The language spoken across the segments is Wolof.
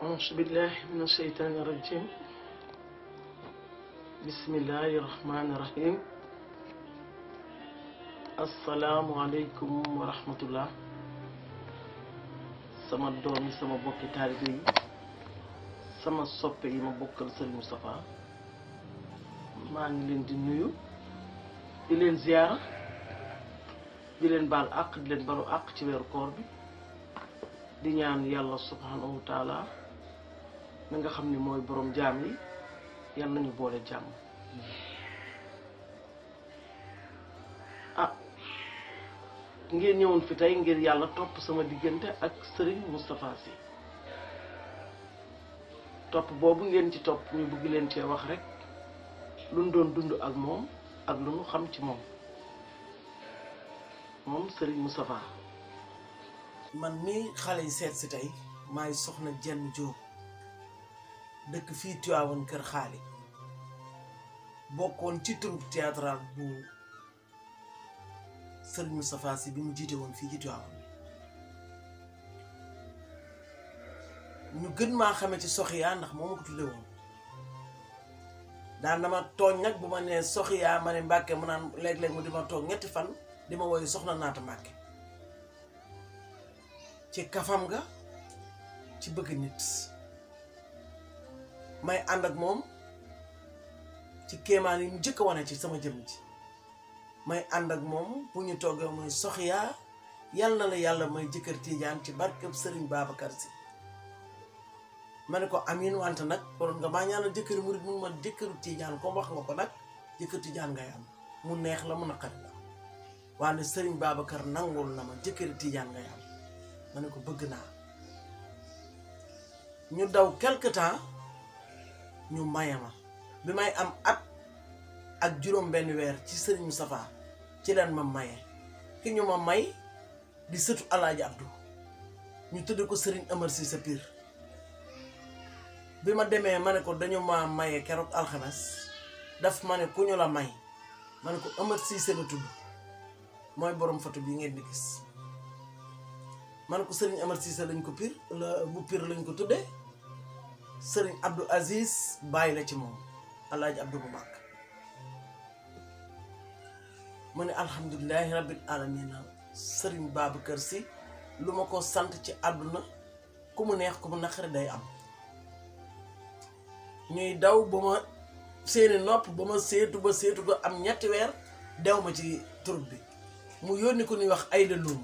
أعوذ بالله من الشيطان الرجيم بسم الله الرحمن الرحيم السلام عليكم ورحمة الله sama doom yi sama bokki taalibe yi sama soppe yi ma bokkal Serigne Moustapha maa ngi leen di nuyu di leen ziyaara di leen baal àq di leen balu àq ci weeru koor bi di ñaan yàlla subhanahu wa taala mi nga xam ni mooy borom jaam yi yal nañu boole jàmm ah ngeen ñëwoon fi tey ngir yàlla topp sama diggante ak Serigne Moustapha Sy topp boobu ngeen ci topp ñu bëgg leen cee wax rek lu nu doon dund ak moom ak lu nu xam ci moom moom Serigne Moustapha man mii xale yi seet si tey maay soxna jenn Jóob dëkk fii Tiwaawan kër xaali bokkoon ci troupe théâtral bu Serigne Moustapha Sy bi mu jiite woon fii ci Tiwaawan ñu gën maa xame ci Soxiya ndax moo ma ko tudde woon daan dama tooñ nag bu ma nee Soxiya ma ne Mbàkke mu naan léeg-léeg mu di ma toog ñetti fan di ma woyu soxna naata Mbàkke ci kafam ga ci bëgg nit may ànd ak moom ci kéemaan yi mu njëkk a wane ci sama jëm ji may ànd ak moom bu ñu toggee muy Soxiya yal na la yàlla may jëkkër tiijaan ci barkeb Sëriñ Babacar Si ma ne ko amin wante nag waroon nga maa ñaanal jëkkëri murit mun ma jëkkëru tiijaan comme wax nga ko nag jëkkër tiijaan ngay am mu neex la mu naqari la wante Sëriñ Babacar nangul na ma jëkkëri tiijaan ngay am ma ne ko bëgg naa ñu daw quelque temps ñu maye ma bi may am at ak juróom benn weer ci Sëriñ Moustapha ci leen ma maye ki ñu ma may di sëtu Alaaji Abdou ñu tudd ko Sëriñ Amar Si sa piir bi ma demee ma ne ko dañu ma maye keroog alxames daf ma ne ku ñu la may ma ne ko Amar Siise la tudd mooy borom photo bi ngeen di gis ma ne ko Sëriñ Amar Siise lañ ko pir la bu pir lañ ko tuddee Sëriñ Abdou Aziz bàyyi la ci moom Alaaji Abdou bu mag ma ne alhamdulilahi rabbil alamina Sëriñ Babacar Sy lu ma ko sant ci àdduna ku mu neex ku mu naqari day am ñuy daw ba ma seeni nopp ba ma seetu ba seetu ba am ñetti weer dew ma ci troupe bi mu yónni ko ñuy wax Ayda Loum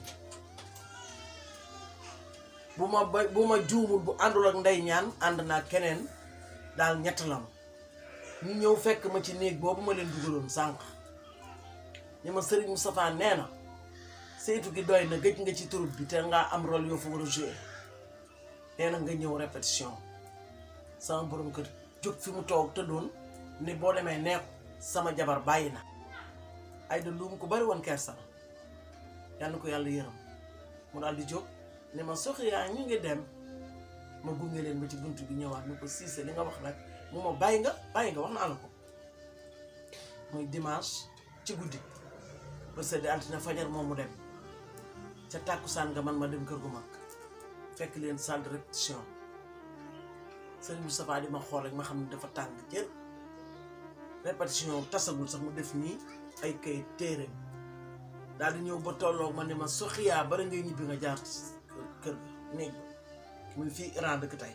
bu ma ba bu ma juumul bu àndul ak ndey ñaan ànd naa keneen daal ñett lam ñu ñëw fekk ma ci néeg boobu ma leen dugaloon sànq ñi ma Serigne Moustapha nee na seetu gi doy na gëj nga ci troupe bi te ngaa am rôle yoo fa war a jouer nee na nga ñëw répétition sama borom kër jóg fi mu toog tëddoon ni boo demee neeku sama jabar bàyyi na ay da luum ko bari woon kersa yal na ko yàlla yërëm mu daal di jóg ne ma Soxiya ñu ngi dem ma gunge leen ba ci bunt bi ñëwaat ni ko siise li nga wax nag mu ma bàyyi nga bàyyi nga wax naa la ko muy dimanche ci guddi ba sedd altine fajar moom mu dem ca tàkkusaan nga man ma dem kër gu mag fekk leen salle de répétition Serigne Moustapha di ma xool rek ma xam ne dafa tàng jër répétition tasagul sax mu def nii ay kay téere daal di ñëw ba tolloog ma ne ma Soxiya bari ngay ñibbi nga jaar kër ga néeg ba muy fii Iran dëkk tey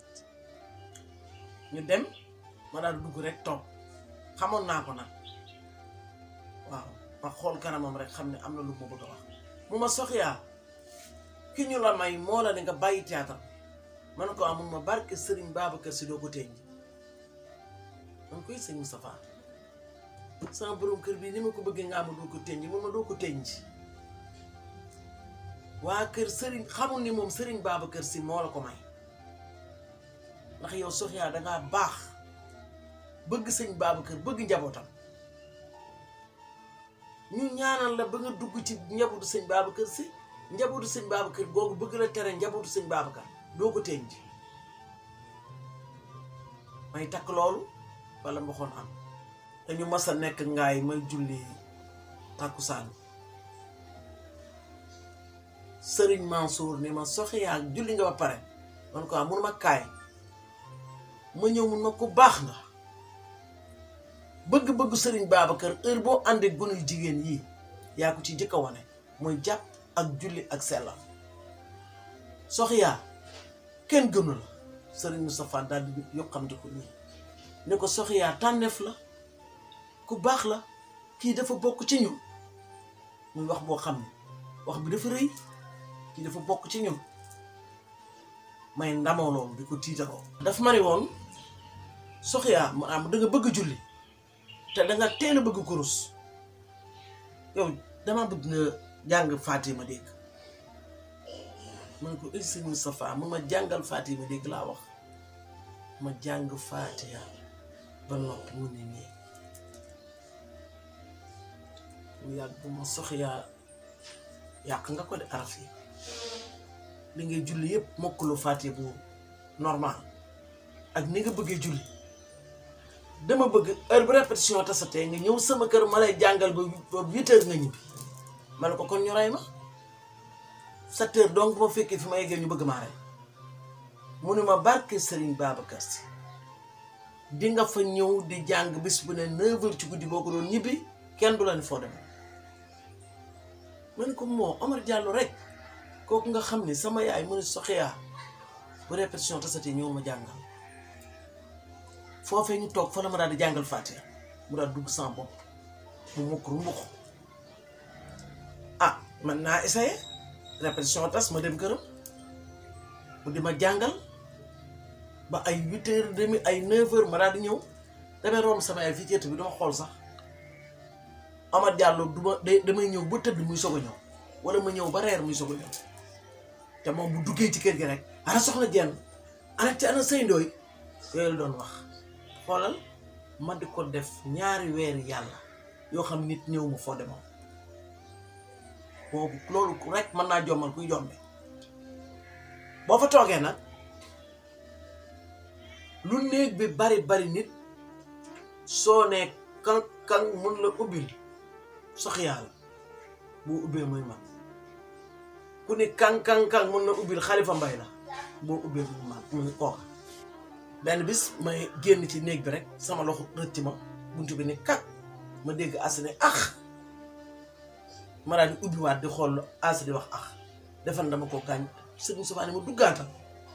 ñu dem ma daal dugg rek toog xamoon naa ko nag waaw ma xool kanamam rek xam ne am na lu ma bëgg a wax mu ma Soxiya ki ñu la may moo la ne nga bàyyi théâtre man ko amul ma barke Serigne Babacar Sy doo ko teñ man koy sëñ Moustapha sama borom kër bi ni ma ko bëggee nga ama doo ko teñ mun ma doo ko teñ waa kër Serigne xamul ni moom Serigne Babacar Sy moo la ko may ndax yow Soxiya dangaa baax bëgg sëñ Babacar bëgg njabootam ñu ñaanal la ba nga dugg ci njabootu sëñ Babacar Sy njabootu sëñ Babacar googu bëgg la tere njabootu sëñ Babacar doo ko teñ ji may takk loolu wala mboxoon am dañu mas a nekk ngaay may julli takkusaan sëriñ Mansour ni ma Soxiya julli nga ba pare man ko am munuma kaay ma ñëw mun ma ko baax nga bëgg-bëgg sëriñ Babacar heure boo àndee gone yu jigéen yii yaa ko ci jëkk a wane mooy jàpp ak julli ak sellal soxyaa kenn gënu la sëriñ Moustapha daal di yokkante ko nii ne ko soxyaa tànneef la ku baax la kii dafa bokk ci ñun muy wax boo xam ne wax bi dafa rëy kii dafa bokk ci ñun may ndamoo loolu di ko tiitaroo daf ma ne woon soxyaa ma am da nga bëgg julli te da nga teel a bëgg kurus yow dama bëgg nga jàng Fatima dégg ma ne ko ay sëñ Moustapha mu ma jàngal Fatima dégg laa wax ma jàng Fatiha ba noppi mu ne nii mu yàgg bu ma soxyaa yàq nga ko de araf yi li ngay julli yëpp mokkuloo Fatiha bu normal ak ni nga bëggee julli dama bëgg heure bu répétition tasatee nga ñëw sama kër ma lay jàngal ba ba huit heures nga ñibbi ma ne ko kon ñu rey ma sept heures donc bu ma fekkee fi ma yeggee ñu bëgg maa rey mu ne ma barke Serigne Babacar Sy di nga fa ñëw di jàng bis bu ne neuf heures ci guddi boo ko doon ñibbi kenn du la ni foo demee ma ne ko moo Omar Diallo rek kooku nga xam ni sama yaay mu ne soxyaa bu répétition tasatee ñëw ma jàngal foofee ñu toog fa la ma daal di jàngal Fatiha mu daal dugg sama bopp mu mukk ru mbux ah man naa essayé répétition tas ma dem këram mu di ma jàngal ba ay huit heures demi ay neuf heures ma daal di ñëw damay romb sama yaay fii ceet bi dama xool sax Amad Diallo du ma damay ñëw ba tëdd muy soog a ñëw wala ma ñëw ba reer muy soog a ñëw te moom bu duggee ci kër gi rek ana soxna jenn ana ci ana sëy ndooy yooyu la doon wax xoolal ma di ko def ñaari weeri yàlla yoo xam nit ñëw ma foo demoon boobu loolu rek mën naa jommal kuy jombe boo fa toogee nag lu néeg bi bari bari nit soo nee kan kan mun la ubbil sox yàlla boo ubbee muy man ku ni kan kan kan mun la ubbil xalifa mbay la boo ubbee muy man mu ni kooka benn bis may génn ci néeg bi rek sama loxo rëcc ma buntu bi ni kak ma dégg as ne ax ma daal di ubbiwaat di xool as di wax ax defan dama ko gaañ sëñ Moustapha ne ma duggaatal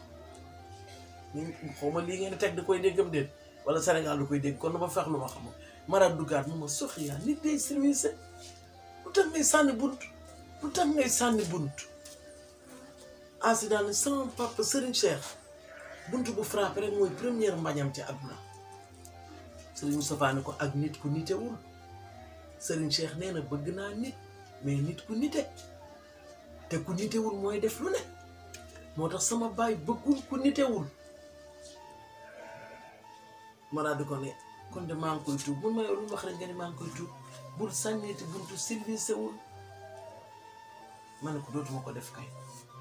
xaw ma lii ngeen teg da koy déggam déet wala Sénégal da koy dégg kon ma fex lu ma xam ma daal duggaat mu ma soxyaa nit day service lu tax ngay sànni bunt lu tax ngay sànni bunt as daal ne sama papa Serigne Cheikh bunt bu frappé rek mooy première mbañam ci àdduna Serigne Moustapha ne ko ak nit ku nitewul Serigne Cheikh nee na bëgg naa nit mais nit ku nite te ku nitewul mooy def lu ne moo tax sama baay bëggul ku nitewul ma daal di ko ne kon de maa ngi koy tuub mun ma yow lu wax rek nga ne maa ngi koy tuub bul sànneeti buntu service wul ma ne ko dootuma ko def kay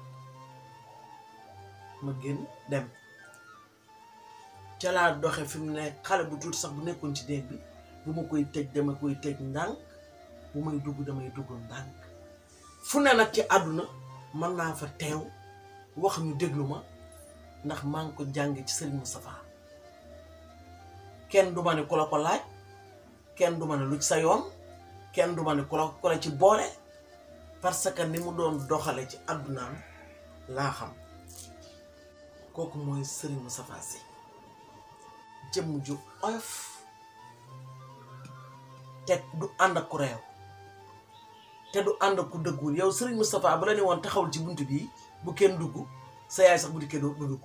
ma génn dem ca laa doxe fi mu ne xale bu tuuti sax bu nekkoon ci néeg bi bu ma koy tëj dama koy tëj ndànk bu may dugg damay dugg ndànk fu ne nag ci àdduna mën naa fa teew wax ñu déglu ma ndax maa ngi ko jàng ci Serigne Moustapha kenn du ma ne ku la ko laaj kenn du ma ne lu ci sa yoon kenn du ma ne ku la ku la ci boole parce que ni mu doon doxale ci àddunaam laa xam kooku mooy Serigne Moustapha Sy jëmm ju oyof te du ànd ak ku réew te du ànd ak ku dëggul yow Serigne Moustapha bu la ne woon taxawul ci bunt bii bu kenn dugg sa yaay sax bu dikkee doo dugg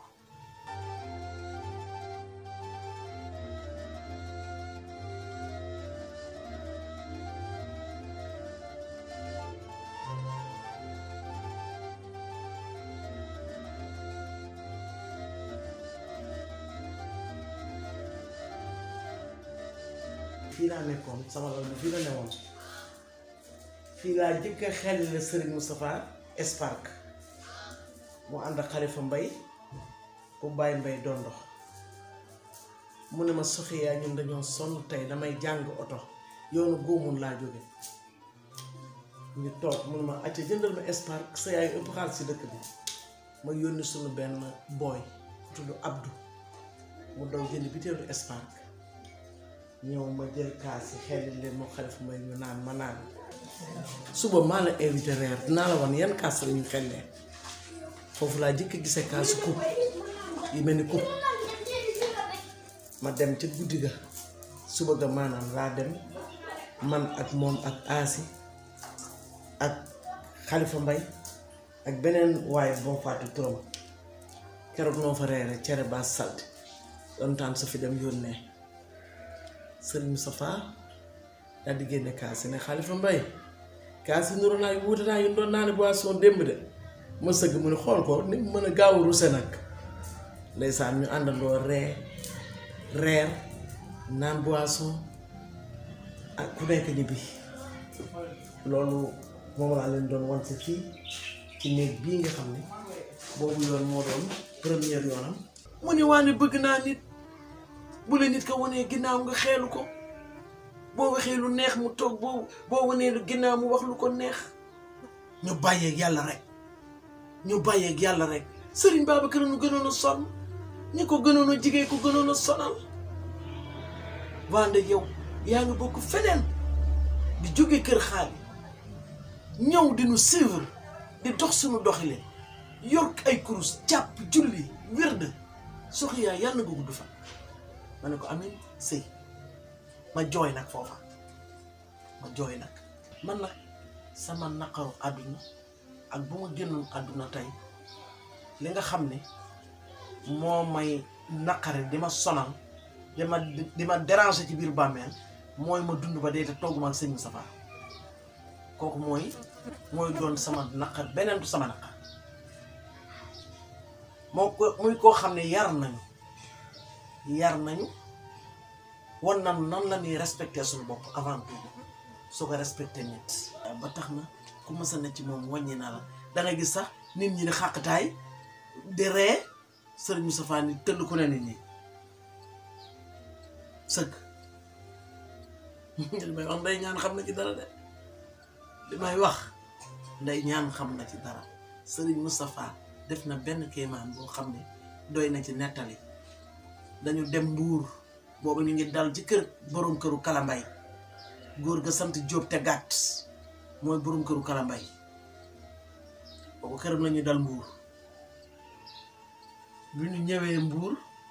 fii laa nekkoon sama loolu fii la newoon fii laa jëkk a xel la Serigne Moustapha Espark mu ànd ak Xalifa Mbay bu bàyyi mbay doon dox mu ne ma soxiyaa ñun dañoo sonn tey damay jàng oto yoonu góomul laa jóge ñu toog mu ne ma acca jëndal ma Espark sa yaay ëpp xaalis si dëkk bi ma yónni suñu benn booy tudd Abdou mu daw jënd biteelu Espark ñëw ma jël kaas yi xelli leen moo xalifa may ñu naan ma naan suba maa la invité reer dinaa la wan yan kaas la ñu xellee foofu laa jëkk gisee kaasu coupe yi mel ni coupe ma dem ca guddi ga suba ga maanaam laa dem man ak moom ak aasi ak xalifa mbay ak beneen waaye boo fàtte turam keroog noo fa reere cere ba salte doon sa fi dem yónnee sëriñ Moustapha daal di génne kaas yi ne xalifa mbay kaas yi nuru naa yu wuute naa yu doon naa ne boisson démb de ma sëgg mu ne xool ko ni mu mën a gaaw a ruse nag ndeysaan ñu àndandoo ree reer naan boisson ak ku nekk ñibbi loolu moom laa leen doon wan si fii ci néeg bii nga xam ne boobu yoon moo doon première yoonam mu ne waa ne bëgg naa nit bu la nit ko wanee ginnaaw nga xeelu ko boo waxee lu neex mu toog boo boo wanee lu ginnaaw mu wax lu ko neex ñu bàyyeeg yàlla rek ñu bàyyeeg yàlla rek sëriñ Babacar nu gënoon a sonn ñi ko gënoon a jigéen ko gënoon a sonal wande yow yaa ngi bokk feneen di jóge kër xaali ñëw di nu suivre di dox suñu doxile yor ay kurus jàpp julli wérd soxi yaa yàlla nga gudd fa ma ne ko amin sëy ma jooy nag foofa ma jooy nag man nag sama naqaru àdduna ak bu ma génnoon àdduna tey li nga xam ne moo may naqari di ma sonal di ma di ma déranger ci biir bàmmeel mooy ma dund ba dee te togguma ak sëñ Moustapha kooku mooy mooy doon sama naqar beneen du sama naqar moo ko muy koo xam ne yar nañu yar nañu wan nan nan la ñuy respecté suñu bopp avant tout soo ko respecté nit ba tax na ku mës a ne ci moom wàññi na la da nga gis sax nit ñi di xàqtaay di ree sëriñ Moustapha ni tëll ku ne nit ñi sëgg li may wax nday ñaan xam na ci dara de li may wax nday ñaan xam na ci dara sëriñ Moustapha def na benn kéemaan boo xam ne doy na ci nettali dañu dem mbuur boobu ñu ngi dal ci kër borom këru kalambay góor ga sant Jóob te gàtt mooy borom këru kalambay boobu këram la ñu dal mbuur bi ñu ñëwee mbuur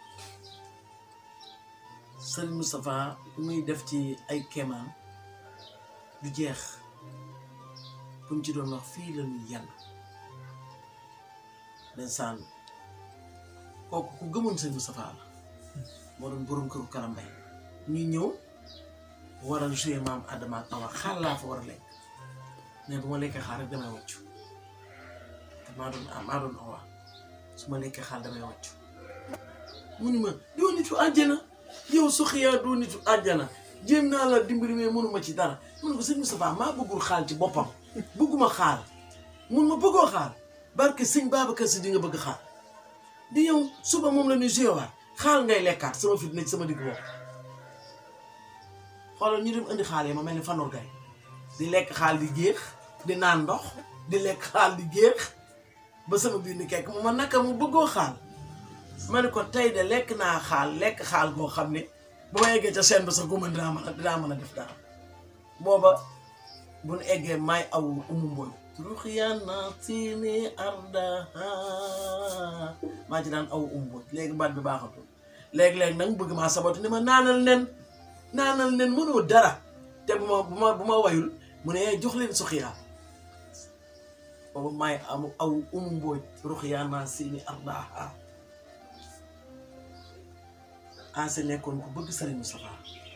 sëriñ Moustapha muy def ci ay kéemaan du jeex buñ ci doon wax fii la ñuy yenn ndeysaan kooku ku gëmoon sëriñ Moustapha la moo doon borom këru kalambay ñu ñëw war a joué maam Adama ak Awa xaal laa fa war a lekk mais bu ma lekkee xaal rek damay wàccu te maa doon maa doon Awa su ma lekkee xaal damay wàccu mu ni ma doo nitu àjjana yow Soxia doo nitu àjjana jéem naa la dimbali mais mënuma ci dara mun ko sëñ Moustapha maa bëggul xaal ci boppam bëgguma xaal mun ma bëggoo xaal barke sëñ Babacar Si di nga bëgg xaal di yow suba moom la ñuy joué waat xaal ngay lekkaat sama fit nekk sama digg bopp xoolal ñu dem indi xaal yi ma mel ni fanor gay di lekk xaal di géex di naan ndox di lekk xaal di géex ba sama biir ni kekk mu ma naka mu bëggoo xaal ma ne ko tey de lekk naa xaal lekk xaal goo xam ne bu ma eggee ca seen ba sax guma dinaa mën a dinaa mën a def dara booba bu nu eggee may aw umu mbooy ruxiyana sini ardaha maa ci daan aw umu mbooy léegi baat bi baaxatul léegi-léegi nag bëgg maa sabatu ni ma naanal nen naanal nen mënoo dara te bu ma bu ma bu ma wayul mu ne jox leen Soxia boobu may am aw umu mbooy ruxiyana sini ardaha anse nekkoon ku bëgg Serigne Moustapha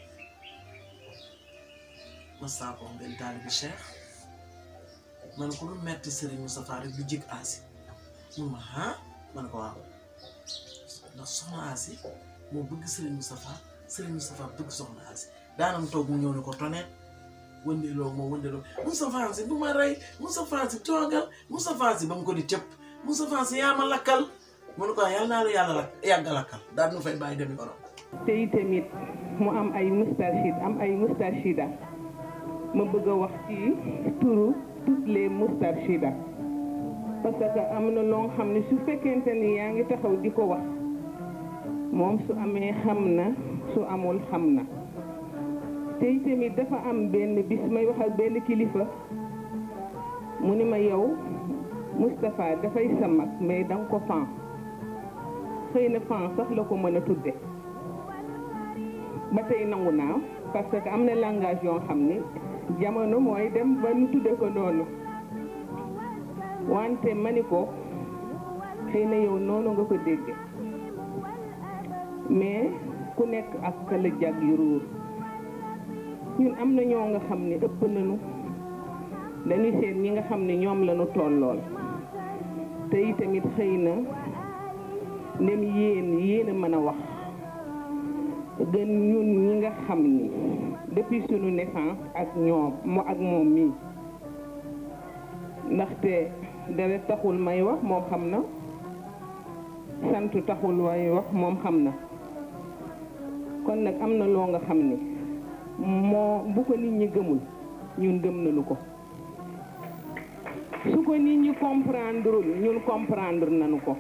ma saako benn taalibi Cheikh man ko lu metti Serigne Moustapha rek du jig Asi mun ma ah man ko waaw ndax soxna Asi moo bëgg Serigne Moustapha Serigne Moustapha bëgg soxna Asi daanam toog mu ñëw ne ko tonet wëndeeloo moo wëndeeloo Moustapha Sy bu ma rey Moustapha Sy toogal Moustapha Sy ba mu ko di cëpp Moustapha Sy yaa ma lakkal mu ne ko yàlla naa la yàlla lakk yàgg a lakkal daal nu fay bàyyi demi ko te itamit mu am ay moustarchid am ay moustarchida ma bëgg a wax ci turu toutes les moustarchida parce que am na loo xam ne su fekkente ni yaa ngi taxaw di ko wax moom su amee xam na su amul xam na tey tamit dafa am benn bis may wax ak benn kilifa mu ni ma yow Moustapha dafay sa mag mais danga ko fan xëy na fan sax la ko mën a tudde ba tey nangu naa parce que am na langage yoo xam ni jamono mooy dem ba nu tudde ko noonu wante ma ni ko xëy na yow noonu nga ko dégge mais ku nekk ak kala jag yu ruur ñun am na ñoo nga xam ne ëpp nañu dañuy seet ñi nga xam ne ñoom lañu tollool te itamit xëy na ndem yéen yéen a mën a wax gën ñun ñi nga xam ni depuis sunu naissance ak ñoom mo ak moom mii ndaxte deret taxul may wax moom xam na sant taxul may wax moom xam na kon nag am na loo nga xam ni moo bu ko nit ñi gëmul ñun gëm nañu ko su ko nit ñi comprendreul ñun comprendre nañu ko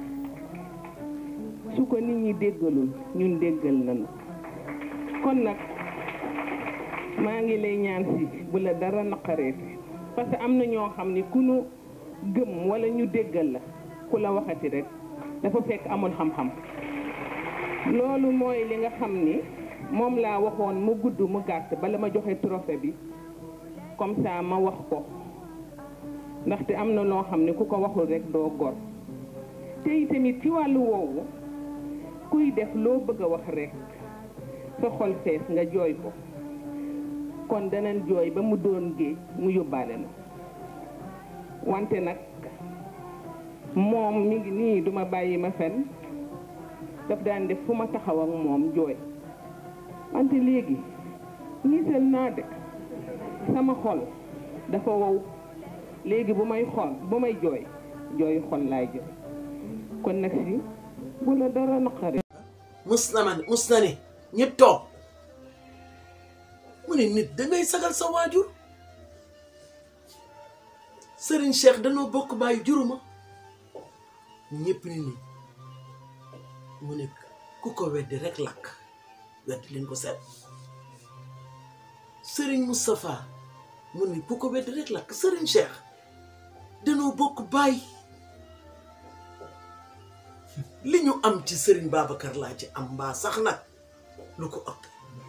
su ko nit ñi déggalul ñun déggal nañu kon nag maa ngi lay ñaan si bu la dara naqareeti parce que am na ñoo xam ni ku nu gëm wala ñu déggal la ku la waxati rek dafa fekk amul xam-xam loolu mooy li nga xam ni moom laa waxoon mu gudd mu gàtt bala ma joxe trophée bi comme ça ma wax ko ndaxte am na loo xam ne ku ko waxul rek doo gor te itamit ci wàllu woowu kuy def loo bëgg a wax rek sa xol fees nga jooy ko kon danañ jooy ba mu doon géej mu yóbbaale na wante nag moom mi ngi nii duma bàyyi ma fen daf daan def fu ma taxaw ak moom jooy wante léegi niital naa de sama xol dafa wow léegi bu may xol bu may jooy jooy xol laay jooy kon nag si bu la dara naqari mus na ma mus na ni ñëpp toog mu ne nit dangay sagal sa waajur sëriñ Cheikh danoo bokk bàyyi juruma ñëpp ni nii mu nekk ku ko weddi rek lakk weddi leen ko seet sëriñ Moustapha mu ni ku ko weddi rek lakk sëriñ Cheikh danoo bokk bàyyi li ñu am ci sëriñ Babacar laa ci am mbaa sax nag lu ko ëpp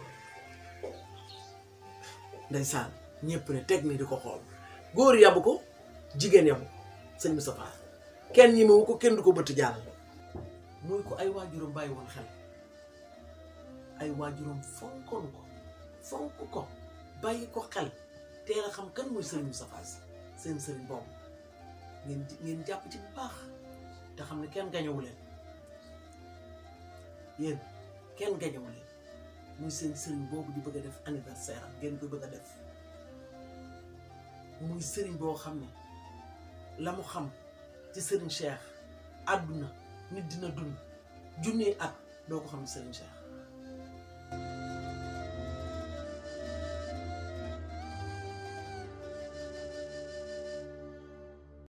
ndeysaan ñëpp ne teg ni di ko xool góor yabu ko jigéen yabu ko sëñ Moustapha kenn ñi mewu ko kenn du ko bëtt jàll muy ko ay waajuram bàyyi woon xel ay waajuram fonkoon ko fonk ko bàyyi ko xel teel a xam kan mooy sëriñ Moustapha si seen sëriñ boobu ngeen ngeen jàpp ci bu baax te xam ne kenn gañewu leen yéen kenn gañewu leen muy seen sëriñ boobu di bëgg a def anniversaire am ngeen ko bëgg a def muy sëriñ boo xam ne la mu xam ci sëriñ Cheikh àdduna nit dina dund junnee at doo ko xam ne sëriñ Cheikh